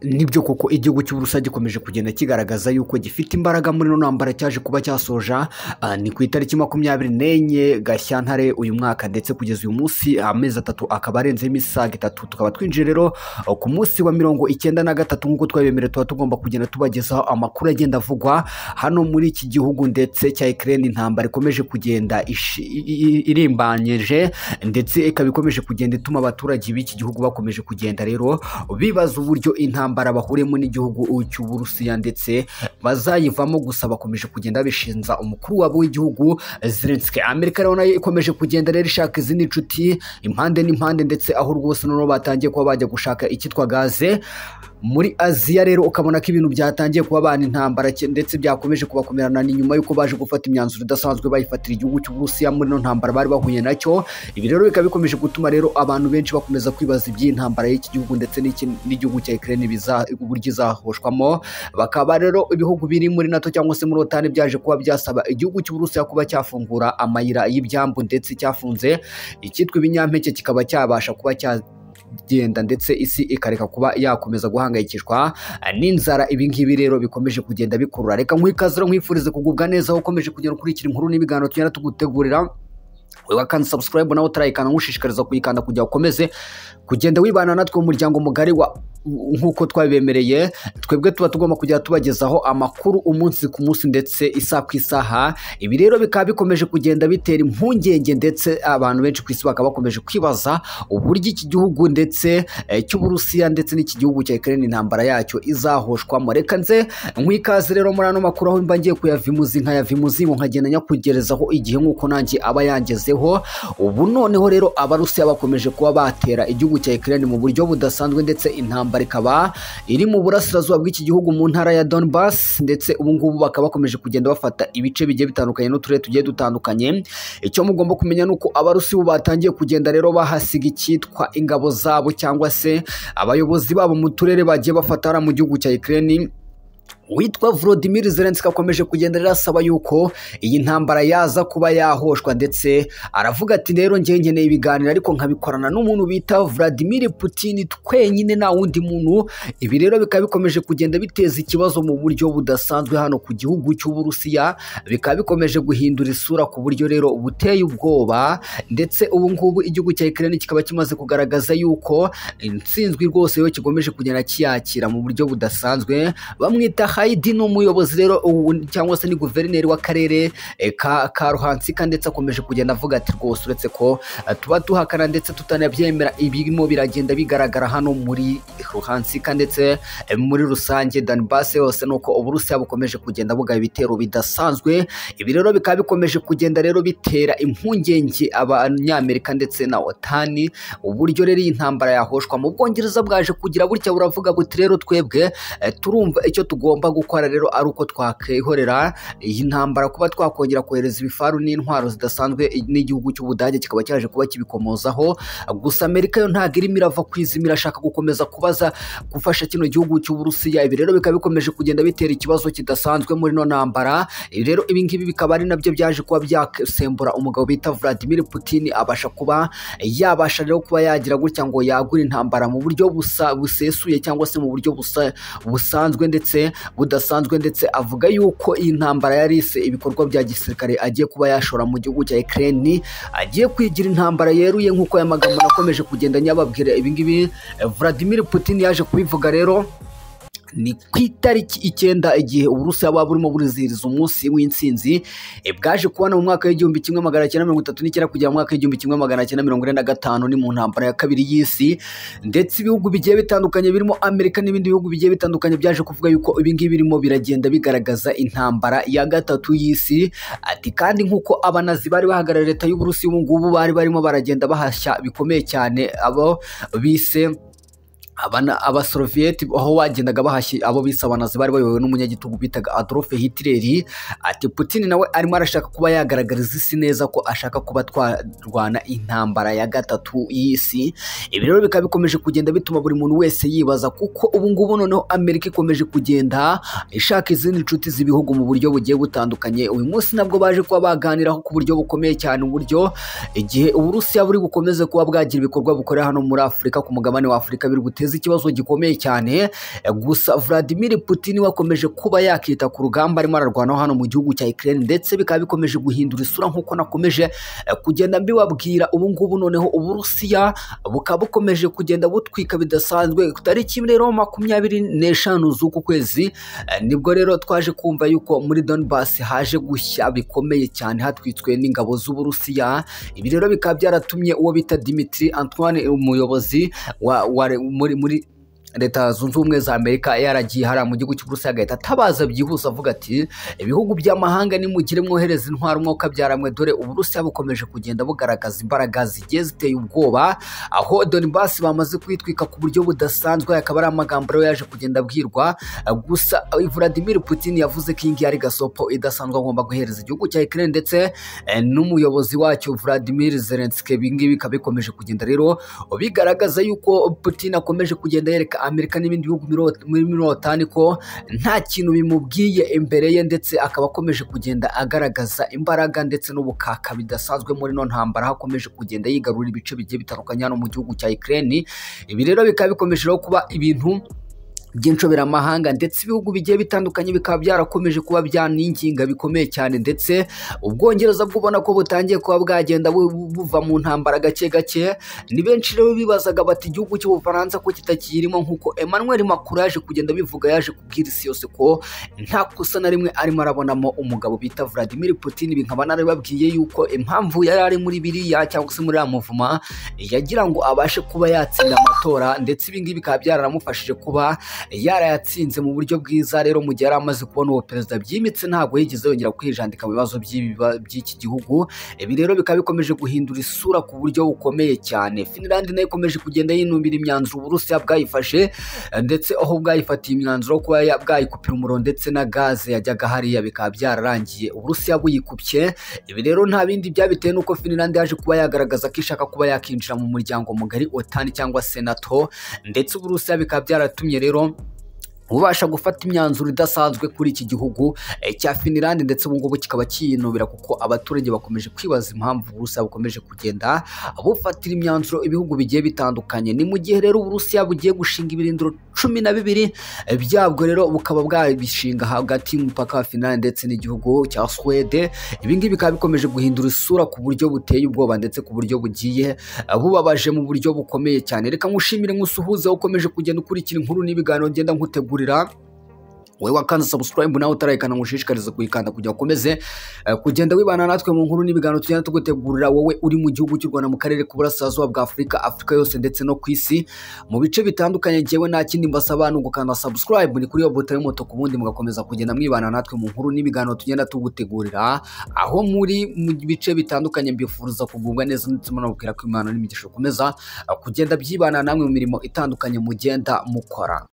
nibyo koko igihugu cy'uburusiya gikomeje kugenda kigaragaza yuko gifite imbaraga muri ino ntambara cyaje kuba cyasoja ni ku itariki makumyabiri n'enye gashyantare uyu mwaka ndetse kugeza uyu munsi amezi atatu akaba arenzeho imisaga itatu tukaba twinjiye rero ku munsi wa mirongo icyenda na gatatu nk'uko twabemerewe tuba tugomba kugenda tubagezaho amakuru agenda avugwa hano muri iki gihugu ndetse cya ikirere intambara ikomeje kugenda irimbanyije ndetse ikaba ikomeje kugenda ituma abaturage b'iki gihugu bakomeje kugenda rero bibaza uburyo intambara intambara bahuriyemo n'igihugu cy'uburusiya ndetse bazayivamo gusa bakomeje kugenda bishinza umukuru wabo w'igihugu zelenski amerika rero nayo ikomeje kugenda rero ishaka izindi nshuti impande n'impande ndetse aho rwose noneho batangiye kuba bajya gushaka icyitwa gaze muri aziya rero ukabona ko ibintu byatangiye kuba bana intambara ndetse byakomeje kubakomerana ni nyuma y'uko baje gufata imyanzuro idasanzwe bayifatira igihugu cy'uburusiya muri ino ntambara bari bahuye nacyo ibi rero bikaba bikomeje gutuma rero abantu benshi bakomeza kwibaza iby'intambara y'iki gihugu ndetse n'igihugu cya ikirere uburyo izahoshwamo bakaba rero ibihugu biri muri nato cyangwa se muri otani byaje kuba byasaba igihugu cy'uburusiya kuba cyafungura amayira y'ibyambu ndetse cyafunze icyitwa ibinyampeke kikaba cyabasha kuba cya genda ndetse isi ikareka kuba yakomeza guhangayikishwa n'inzara ibi ngibi rero bikomeje kugenda bikurura reka nkwikaze nkwifurize kugubwa neza aho ukomeje kugenda ukurikira inkuru n'ibiganiro tugenda tugutegurira wakanda sabusikarayibu nawe utarayikanda nkushishikariza kuyikanda kugira ukomeze kugenda wibana natwe mu muryango mugari wa nk'uko twabibemereye twebwe tuba tugomba kujya tubagezaho amakuru umunsi ku munsi ndetse isaha ku isaha ibi rero bikaba bikomeje kugenda bitera impungenge ndetse abantu benshi ku isi bakaba bakomeje kwibaza uburyo iki gihugu ndetse cy'uburusiya ndetse n'iki gihugu cya ikirere intambara yacyo izahoshwamo reka nze nk'ikaze rero muri ano makuru aho mba ngiye kuyavimuzi nkayavimuzi nkagenda nyakugerezaho igihe nk'uko nanjye aba yangezeho ubu noneho rero abarusiya bakomeje kuba batera igihugu cya ikirere mu buryo budasanzwe ndetse intambara intambara ikaba iri mu burasirazuba bw'iki gihugu mu ntara ya Donbass ndetse ubu ngubu bakaba bakomeje kugenda bafata ibice bigiye bitandukanye n'uturere tugiye dutandukanye icyo mugomba kumenya ni uko abarusi bo batangiye kugenda rero bahasiga icyitwa ingabo zabo cyangwa se abayobozi babo mu turere bagiye bafata mu gihugu cya Ukraine witwa Volodymyr Zelensky akomeje kugenda rero asaba yuko iyi ntambara yaza kuba yahoshwa ndetse aravuga ati rero njye nkeneye ibiganiro ariko nkabikorana n'umuntu bita Vladimir Putin twenyine nta wundi muntu ibi rero bikaba bikomeje kugenda biteza ikibazo mu buryo budasanzwe hano ku gihugu cy'uburusiya bikaba bikomeje guhindura isura ku buryo rero buteye ubwoba ndetse ubu ngubu igihugu cya Ukraine kikaba kimaze kugaragaza yuko intsinzwi rwose yo kikomeje kugenda kiyakira mu buryo budasanzwe bamwita hayidi ni umuyobozi rero cyangwa se ni guverineri w'akarere ka ruhansika ndetse akomeje kugenda avuga ati rwose uretse ko tuba duhakana ndetse tutanabyemera ibirimo biragenda bigaragara hano muri ruhansika ndetse muri rusange danibase yose ni uko uburusiya bukomeje kugenda buga ibitero bidasanzwe ibi rero bikaba bikomeje kugenda rero bitera impungenge abanyamerika ndetse na otani uburyo rero iyi ntambara yahoshwa mu bwongereza bwaje kugira gutya buravuga buti rero twebwe turumva icyo tugomba gukora rero ari uko twakihorera iyi ntambara kuba twakongera kohereza ibifaru n'intwaro zidasanzwe n'igihugu cy'ubudage kikaba cyaje kuba kibikomozaho gusa amerika yo ntabwo irimo irava ku izima irashaka gukomeza kubaza gufasha kino gihugu cy'uburusiya ibi rero bikaba bikomeje kugenda bitera ikibazo kidasanzwe muri ino ntambara rero ibi ngibi bikaba ari nabyo byaje kuba byasembura umugabo bita Vladimir Putin abasha kuba yabasha rero kuba yagira gutya ngo yagura intambara mu buryo busa busesuye cyangwa se mu buryo busa busanzwe ndetse budasanzwe ndetse avuga yuko iyi ntambara yari ise ibikorwa bya gisirikare agiye kuba yashora mu gihugu cya Ukraine agiye kwigira intambara yeruye nk'uko aya magambo nakomeje kugenda nyababwira ibingibi Vladimir Putin yaje kubivuga rero ni ku itariki icyenda igihe uburusiya buba burimo burizihiriza umunsi w'intsinzi bwaje kubona mu mwaka w'igihumbi kimwe magana cyenda mirongo itatu n'icyenda kugera mu mwaka w'igihumbi kimwe magana cyenda mirongo ine na gatanu ni mu ntambara ya kabiri y'isi ndetse ibihugu bigiye bitandukanye birimo amerika n'ibindi bihugu bigiye bitandukanye byaje kuvuga yuko ibingibi birimo biragenda bigaragaza intambara ya gatatu y'isi ati kandi nk'uko abanazi bari bahagarariye leta y'uburusiya ubu ngubu bari barimo baragenda bahashya bikomeye cyane abo bise abasoroviyeti aho bagendaga bahashye abo bise abanazi bari bayobowe n'umunyagitugu bitaga adolphe hitler ati putin nawe arimo arashaka kuba yagaragariza isi neza ko ashaka kuba twarwana intambara ya gatatu y'isi ibi rero bikaba bikomeje kugenda bituma buri muntu wese yibaza kuko ubu ngubu noneho amerika ikomeje kugenda ishaka izindi nshuti z'ibihugu mu buryo bugiye butandukanye uyu munsi nabwo baje kuba baganiraho ku buryo bukomeye cyane uburyo igihe uburusiya buri bukomeze kuba bwagira ibikorwa bukorera hano muri afurika ku mugabane wa afurika biri guteza bateza ikibazo gikomeye cyane gusa Vladimir Putin wakomeje kuba yakita ku rugamba arimo ararwanaho hano mu gihugu cya Ukraine ndetse bikaba bikomeje guhindura isura nk'uko nakomeje kugenda mbibabwira ubu ngubu noneho Uburusiya bukaba bukomeje kugenda butwika bidasanzwe tariki imwe rero makumyabiri n'eshanu z'uku kwezi nibwo rero twaje kumva yuko muri Donbass haje gushya bikomeye cyane hatwitswe n'ingabo z'Uburusiya ibi rero bikaba byaratumye uwo bita Dimitri Antoine umuyobozi wa, wa muri muri leta zunze ubumwe za amerika yaragiye hariya mu gihugu cy'uburusiya agahita atabaza byihuse avuga ati ibihugu by'amahanga nimugire mwohereza intwaro umwuka byaramwe dore uburusiya bukomeje kugenda bugaragaza imbaraga zigiye ziteye ubwoba aho donibasi bamaze kwitwika ku buryo budasanzwe akaba ari amagambo rero yaje kugenda abwirwa gusa vladimir putin yavuze ko iyi ngiyi ari gasopo idasanzwe agomba guhereza igihugu cya ukraine ndetse eh, n'umuyobozi wacyo vladimir zelenski ibi ngibi bikaba bikomeje kugenda rero bigaragaza yuko putin akomeje kugenda yereka amerika n'ibindi bihugu miro- muri mirotani ko nta kintu bimubwiye imbere ye ndetse akaba akomeje kugenda agaragaza imbaraga ndetse n'ubukaka bidasanzwe muri no ntambara aho akomeje kugenda yigarurira ibice bigiye bitandukanye hano mu gihugu cya ukraine ibi rero bikaba bikomeje rero kuba ibintu by'inshoberamahanga ndetse ibihugu bigiye bitandukanye bikaba byarakomeje kuba byaninginga bikomeye cyane ndetse ubwongereza bw'ubona ko butangiye kuba bwagenda bu- bu- buva mu ntambara gake gake ni benshi rero bibazaga bati igihugu cy'ubufaransa ko kitakirimo nk'uko emmanuel macron yaje kugenda bivuga yaje kubwira isi yose ko nta kosa na rimwe arimo arabonamo umugabo bita vladimir putin ibi nkaba narababwiye yuko impamvu yari ari muri biriya cyangwa se muri iriya muvuma yagira ngo abashe kuba yatsinda amatora ndetse ibi ngibi bikaba byaramufashije kuba yarayatsinze mu buryo bwiza rero mu gihe yari amaze kubona uwo perezida byimitse ntabwo yigeze yongera kwijandika mu bibazo by'ibiba- by'iki gihugu ibi rero bikaba bikomeje guhindura isura ku buryo bukomeye cyane finland nayo ikomeje kugenda yinumbira imyanzuro uburusiya bwayifashe eh, ndetse aho bwayifatiye imyanzuro kuba ya- bwayikupira umuriro ndetse na gaze yajyaga hariya bikaba byararangiye uburusiya buyikupye ibi rero nta bindi byabitewe n'uko finland yaje kuba yagaragaza ko ishaka kuba yakinjira mu muryango mugari otani cyangwa se nato ndetse uburusiya bikaba byaratumye rero ubasha gufata imyanzuro idasanzwe kuri iki gihugu eh, cya Finland ndetse ubu ngubu kikaba kiyinubira kuko abaturage bakomeje kwibaza impamvu Uburusiya bukomeje kugenda bufatira imyanzuro ibihugu bigiye bitandukanye ni mu gihe rero Uburusiya bugiye gushinga ibirindiro cumi na bibiri eh, byabwo rero bukaba bwabishinga hagati y'umupaka wa Finland ndetse n'igihugu cya Swede ibi ngibi bikaba bikomeje guhindura isura ku buryo buteye ubwoba ndetse ku buryo bugiye eh, bubabaje mu buryo bukomeye cyane reka ngushimire nkusuhuze aho ukomeje kugenda ukurikira inkuru n'ibiganiro ngenda nkutegurira wowe wakanze subscribe nawe utarayikana ngushishikarize kuyikanda kugira ukomeze eh, kugenda wibana natwe mu nkuru n'ibiganiro tugenda tugutegurira wowe uri mu gihugu cy'u Rwanda mu karere k'uburasirazuba bwa Afurika Afurika yose ndetse no ku isi mu bice bitandukanye ngewe nta kindi mbasaba ni ugukanda subscribe ni kuri iyo buto y'umutuku ubundi mugakomeza kugenda mwibana natwe mu nkuru n'ibiganiro tugenda tugutegurira aho muri mu bice bitandukanye mbifuriza kugubwa neza ndetse munabwira ko imana n'imigisha ikomeza eh, kugenda byibana namwe mu mirimo itandukanye mugenda mukora